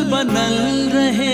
बनल रहे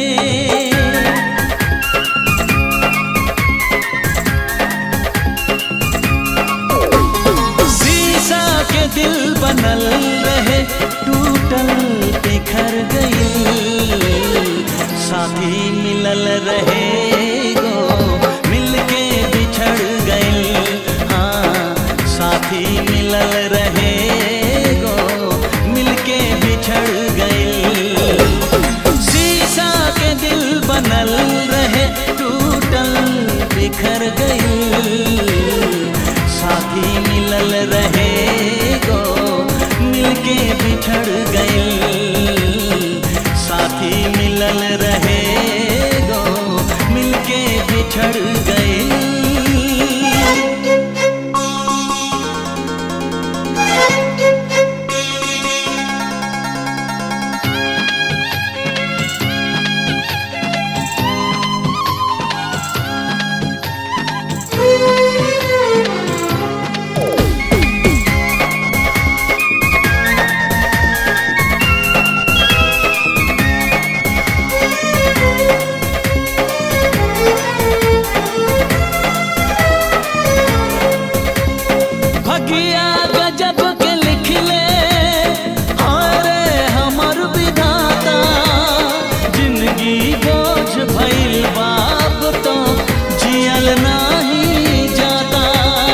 शीशा के दिल बनल रहे टूटल बिखर गई साथी मिलल रहे गो मिलके बिछड़ गई हाँ साथी मिलल रहे गो मिलके बिछड़ गई शीशा के दिल बनल रहे टूटल बिखर गई साथी मिलल रहे गो मिलके बिछड़ गई साथी मिलल रहे गो मिलके बिछड़ गई भगिया गजब के लिखले अरे हमर विधाता जिंदगी बोझ भइल बाप तो जियल नाही जाता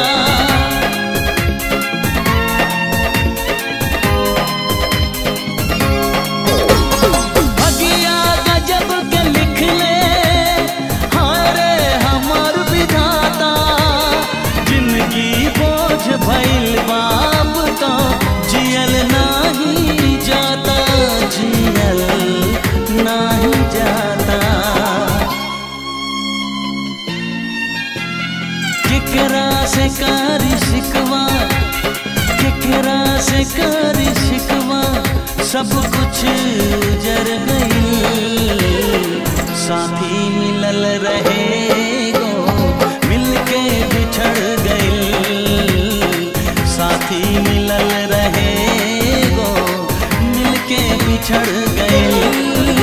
भगिया गजब के लिखले अरे हमर विधाता जिंदगी बोझ भइल बाप तो जियल नाही जाता जियल नाही जाता केकरा से कारी शिकवा केकरा से कारी शिकवा सब कुछ जर गई साथी मिलल रहे गो मिलके बिछड़ गई साथी मिलल रहे गो मिलके बिछड़ गई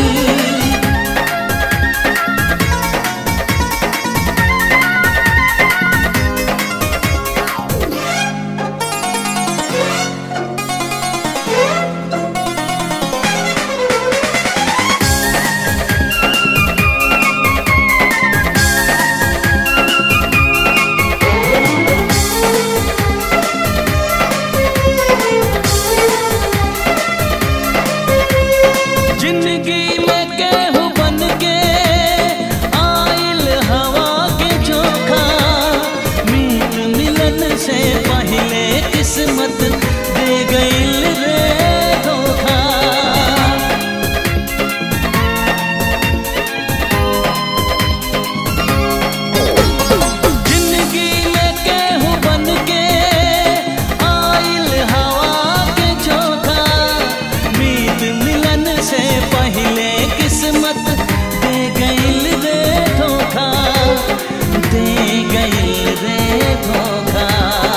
जिंदगी में केहू बन के आइल हवा के चोखा मीत मिलन से पहले किस्मत दे गईल रे धोखा जिंदगी में केहू बन के आइल हवा के चोखा मीत मिलन से पहले किस्मत दे गईल रे धोखा दे गईल रे धोखा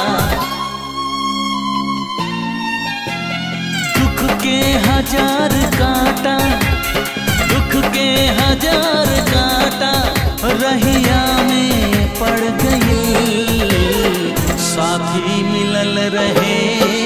दुख के हजार कांटा दुख के हजार कांटा रहिया में पड़ गई साथी मिलल रहे